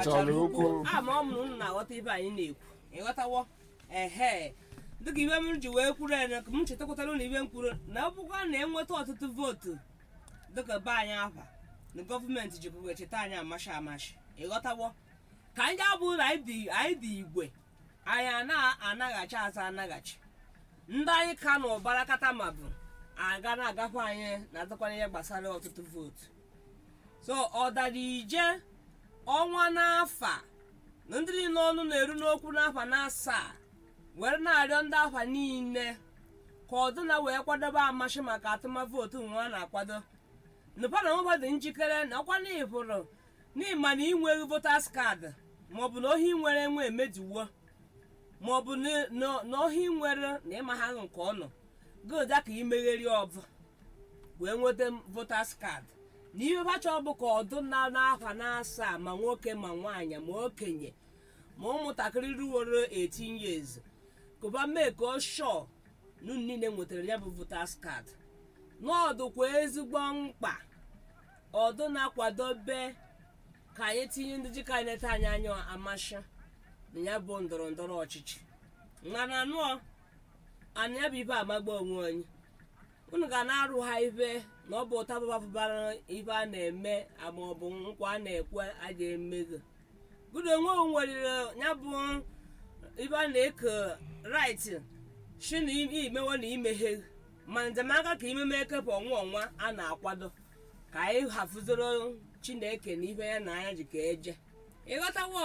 gbachara ụkwụ ama ọ mụrụ unu na-aghọta ibe anyị na-ekwu ịghọtawo ehe dịka ibe m ji wee kwuru ene ka m chetakwatara na ibe m kwuru na ọ bụkwa na enweta ọtụtụ vootu dịka be anyị afa na gọọmenti jikwa cheta anyị amashi amashi ịghọtawo ka anyị abụ na anyị dị anyị dị igwe anyị ana-anaghachi azụ anaghachi ndị anyị ka na ụbara kata ma bụ aga na-agafe anyị na-adịkwana ihe gbasara ọtụtụ vootu so ọ dara ije ọnwa n'afa na ndị niile ọnụ na-eru n'okwu n'afa na asaa were na-arịọ ndị afa niile ka ọdụna wee kwadobe amashi maka atụmavootu nwa a na-akwado nụpa na nweba dị njikere na ọkwa n'ịbụrụ n'ịma na inweghị votas kaadị maọbụ na ohi nwere enwe emejuwo maọbụ na- na na ohi nwere na ịma ha nke ọnụ goda ka imegheri ọbụ wee nweta votas kaadị na ihe bacha ọ bụ ka ọdụ na n'afa na-asaa ma nwoke ma nwaanyị ma okenye ma ụmụntakịrị ruworo 18 years kụba mee ka ọ shọ na unu niile nwetara ya bụ votas kaadị n'ọdụkwa ezigbo mkpa ọdụ na-akwadobe ka anyị tinye ndị jika anyị neta anyị anya amasha na ya bụ ndọrọ ndọrọ ọchịchị mana anụọ ana ya bụ ibe amagba onwe anyị unu ga na-arụ ha ibe na ọ bụ ụta bababara ibe a na-eme ma ọ bụ nkwa a na-ekwe a ga-emego gudo onwe o nwere ya bụ ibe a na-eke rait shi na imewe na imeghe ma nzemaka ka imeme ekepụ ọnwa ọnwa a na-akwado ka anyị hafụzoro chineke na ibe ya na anya ji ka eje ịghọtawo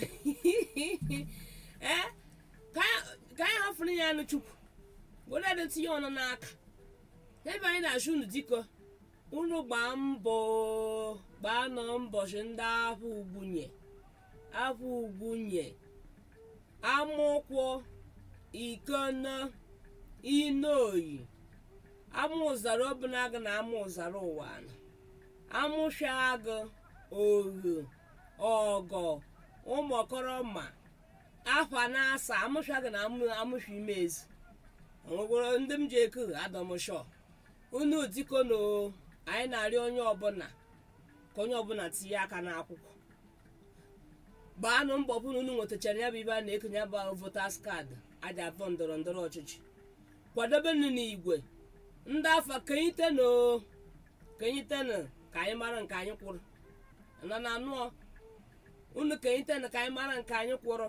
ee ka anyị- ka anyị hafụrụ ya anụ chukwu were ede tinye ọnụ n'aka ebe anyị na-achụ unu diko unu gbaa mbọ gbaa nọ mbọchị ndị afọ ugbunye afọ ugbunye amụkwụ ikona inoyi ama ụzara obunaga na ama ụzara ụwa amụsha agụ ohu ọgọ ụmụkọrọma afa na-asa amụsha agụ na amụ- amụsha imezi onwegworo ndị m ji eku adọmshọ unu diko na anyị na-arịọ onye ọbụla ka onye ọbụla tinye aka n'akwụkwọ gbaanụ mbọ bụ na unu nwetachara ya bụ ibe a na-ekenye ya bụ votas kaadị aja abụọ ndọrọ ndọrọ ọchịchị kwadobe nụ n'igwe ndị afa kenyitenụ kenyitenụ ka anyị mara nke anyị kwụrụ na na anụọ unu kenyitenụ ka anyị mara nke anyị kwụrụ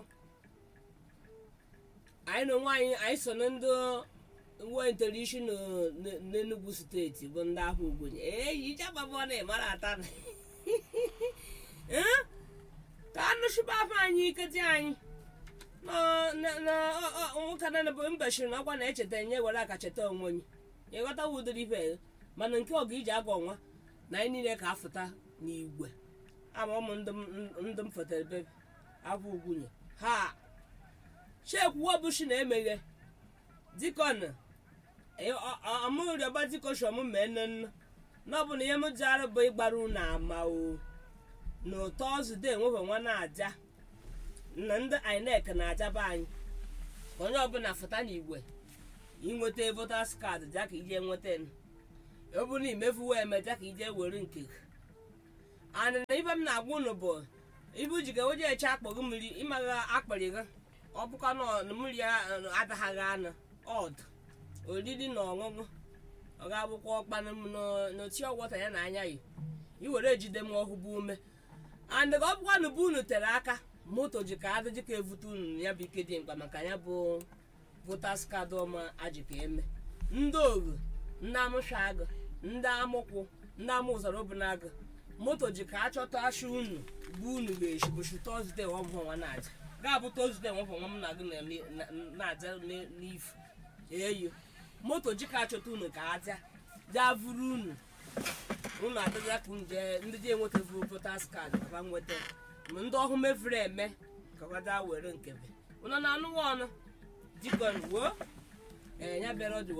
anyị na onwe anyị anyị so na ndị uwe ntelishi n'enugwu steeti bụ ndị ahụ ugwenye ee ijababụ na ịmara ata na Eh? ka anụchiba afọ anyị iketi anyị na- na- na- ọ- ọ- nwoke na bụ mbashiri na ọkwa na-echeta nye were aka cheta onwe onye ịghọta wudiri ife mana nke ọga iji aga ọnwa na anyị niile ka afụta n'igwe ama ụmụ ndị m- ndị m fotere bebe afọ ugwunye ha chekwuo bụshi na-emeghe dikọn amụrịọba dikoshọm mee nnenna na ọ bụ na ihe m ji arụ bụ ịgbara unu ama o na ụtọ ọzụde enwefe nwa na-aja na ndị inec na-ajaba anyị ka onye ọbụla fụta n'igwe inweta votas kaadị ja ka ije nweta n ọ bụrụ na imefuwe eme ja ka ije were nke gị. and na ibe m na-agwa unu bụ ibu ji ga oje eche akpọ gị mmiri ịmagha akpịrị gị ọ bụkwa na ọ- mmiri ya adaghaghị anụ ọdụ oriri na ọṅụṅụ ọ ga-abụkwa ọkpanụ m n'oti ọgwọta ya na anya yi iwere ejide m ọhụbụ ume and ka ọ bụkwa na bụ unu tere aka moto ji ka adịji ka evute unu ya bụ ike dị mkpa maka ya bụ votas kaadị ọma aji ka eme ndị oghu ndị amụsha agụ ndị amụkwụ ndị amụ ụzara obunaagụ moto ji ka achọta asha unu bụ unu ga-eshi bụchi tọzde ọbụnwa na-aja ga-abụ tọzde ọbụnwa m na gị na- na- na-aja n- n'ifu eyo moto ji ka achọta unu ka aja jaa vuru unu unu adịla ka unu jee ndị ji enwetavu votas kaadị kaba nweta ma ndị ọhụ mefuru eme kawada were nkebe unu na-anụwa ọnụ dikọn wuo ee ya bịara ọ dị